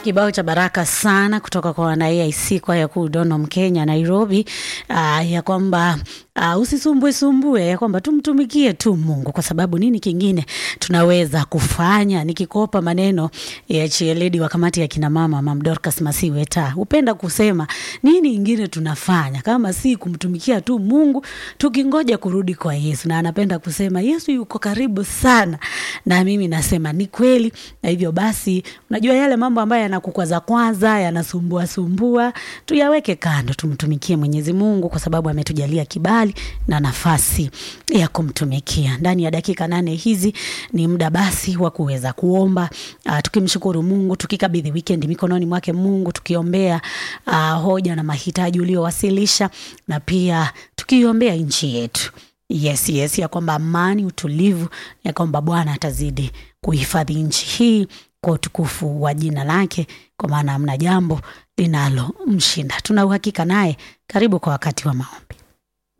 Kibao cha baraka sana kutoka kwa wana AIC kwaya kuu Donom, Kenya, Nairobi, uh, ya kwamba uh, usisumbue sumbue, ya kwamba tumtumikie tu Mungu, kwa sababu nini kingine tunaweza kufanya? Nikikopa maneno ya chieledi wa kamati ya kina mama Mam Dorcas Masiweta, hupenda kusema nini ingine tunafanya kama si kumtumikia tu Mungu, tukingoja kurudi kwa Yesu, na anapenda kusema Yesu yuko karibu sana, na mimi nasema ni kweli. Na hivyo basi, unajua yale mambo ambayo yanakukwaza kwanza, yanasumbua sumbua, tuyaweke kando, tumtumikie Mwenyezi Mungu kwa sababu ametujalia kibali na nafasi ya kumtumikia. Ndani ya dakika nane hizi ni muda basi wa kuweza kuomba, uh, tukimshukuru Mungu, tukikabidhi weekend mikononi mwake Mungu, tukiombea uh, hoja na mahitaji uliowasilisha na pia tukiombea nchi yetu. Yes, yes, ya kwamba amani, utulivu, ya kwamba Bwana atazidi kuhifadhi nchi hii kwa utukufu wa jina lake, kwa maana hamna jambo linalomshinda. Tuna uhakika naye. Karibu kwa wakati wa maombi.